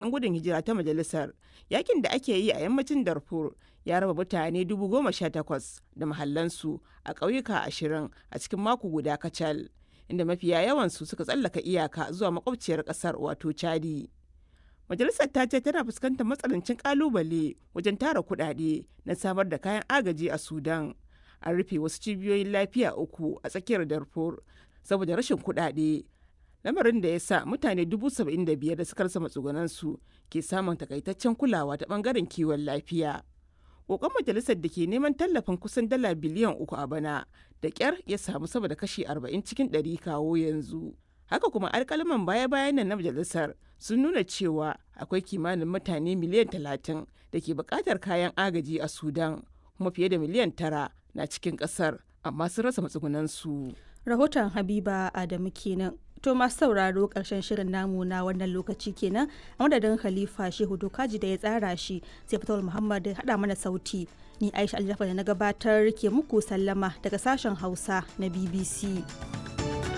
'yan gudun hijira ta majalisar yakin da ake yi a yammacin darfur ya raba mutane dubu goma sha takwas da mahallansu a ƙauyuka ashirin a cikin mako guda kacal inda mafiya yawansu suka tsallaka iyaka zuwa makwabciyar ƙasar wato chadi majalisar ta ce tana fuskantar matsanancin kalubale wajen tara kuɗaɗe na samar da kayan agaji a sudan an rufe wasu cibiyoyin lafiya uku a tsakiyar darfur saboda rashin kuɗaɗe lamarin da ya sa mutane dubu saba'in da biyar da suka rasa matsugunansu ke samun takaitaccen kulawa ta bangaren kiwon lafiya kokon majalisar da ke neman tallafin kusan dala biliyan uku a bana da kyar ya samu sama da kashi arba'in cikin ɗari kawo yanzu haka kuma alkalaman baya-bayan nan na majalisar sun nuna cewa akwai kimanin mutane miliyan talatin da ke buƙatar kayan agaji a sudan kuma fiye da miliyan tara na cikin ƙasar amma sun rasa matsugunansu. rahoton habiba adamu kenan to masu sauraro karshen shirin namu na wannan lokaci kenan a madadin khalifa shehu dokaji da ya tsara shi sai fatawar muhammad da hada mana sauti ni aisha aljafa da na gabatar ke muku sallama daga sashen hausa na bbc